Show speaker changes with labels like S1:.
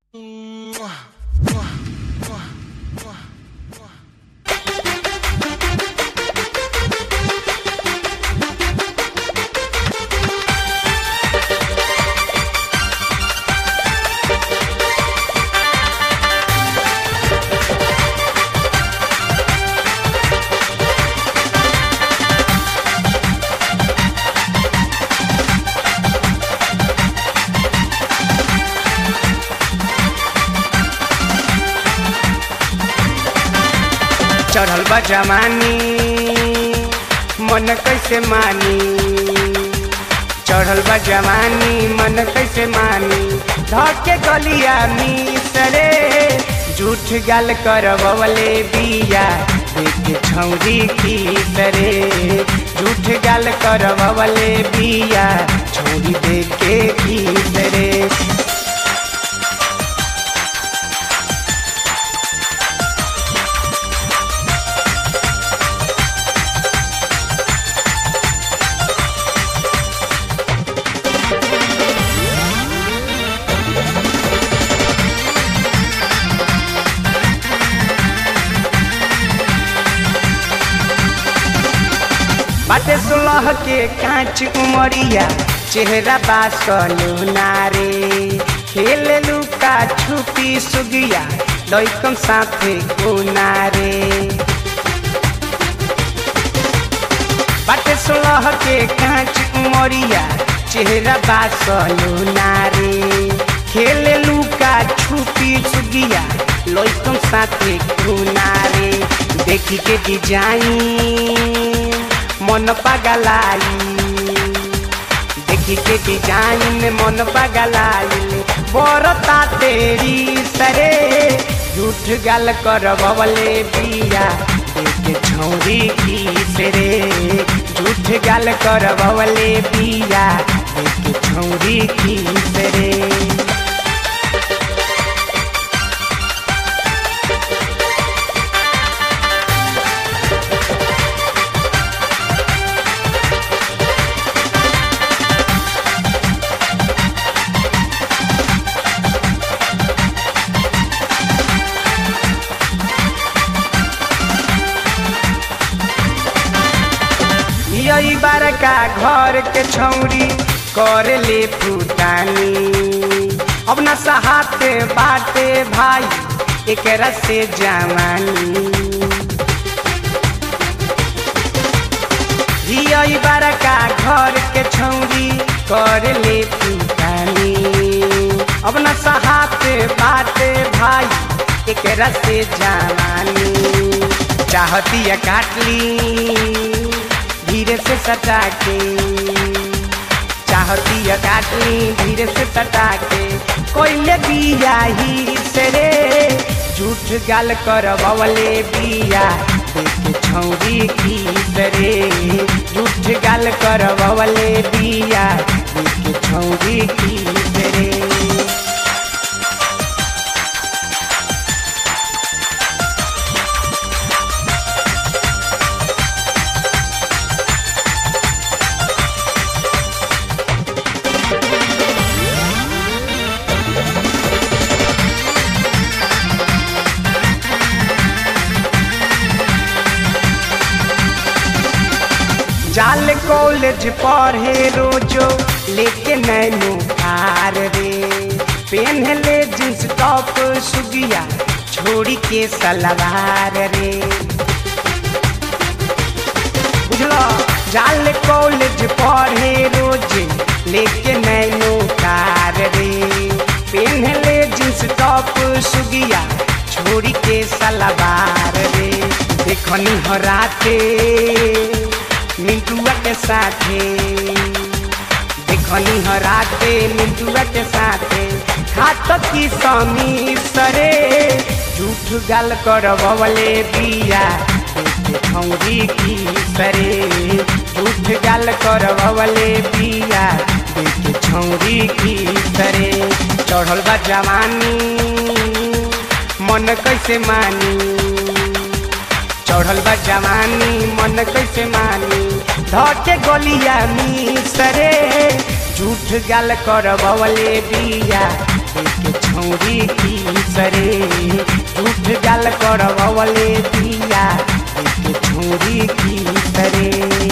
S1: चढ़ल बा जवानी मन कैसे मानी चढ़ल बा जवानी मन कैसे मानी धके गलिया मिसरे झूठ गाल करवले बिया देख छौरी खीसरे झूठ गाल करवले बिया छौरी देख के खीसरे बाटे सुलह के कांच उमरिया चेहरा बासलू नारे खेल लुका छुपी सुगिया लैकम साथे कुनारे बाटे सुलह के कांच उमरिया चेहरा बासलू नारे खेल लुका छुपी सुगिया लैकम साथे कुनारे देखी के डिजाइन मन पगलाई देखी के डिजाइन मन पगलाई बरता तेरी सरे झूठ गाल करवले बिया देख छौरी की सरे झूठ गाल करवले बिया देख छौरी की सरे यही बड़का घर के छौरी कर ले फुटानी अब न सहाते बाटे भाई एक से जवानी यही बड़का घर के छौरी कर ले फुटानी अब न सहाते बाटे भाई एक से जवानी चाहती काटली धीरे से सटा के चाहती है काटनी धीरे से सटा के कोयले बिया ही से रे झूठ गाल कर बवले बिया देख छौरी की रे झूठ गाल कर बवले बिया देख छौरी की रे जाल कॉलेज पढ़े रोजो लेके नैनो कार रे पेन ले जींस टॉप सुगिया छोड़ी के सलवार रे बुझलो जाल कॉलेज पढ़े रोज लेके नैनो कार रे पेन ले जींस टॉप सुगिया छोड़ी के सलवार रे देखनी हो राते मिंटुआ के साथे देखनी हो राते मिंटुआ के साथे खात की समी सरे झूठ गाल करवले बिया खौरी की सरे झूठ गाल करवले बिया देख छौरी की सरे चढ़ल बा जवानी मन कैसे मानी चढ़ल बा जवानी मन कैसे मानी धके गलिया मिसरे झूठ गाल करवले बिया देख छौरी की सरे झूठ गाल करवले बिया देख छौरी की सरे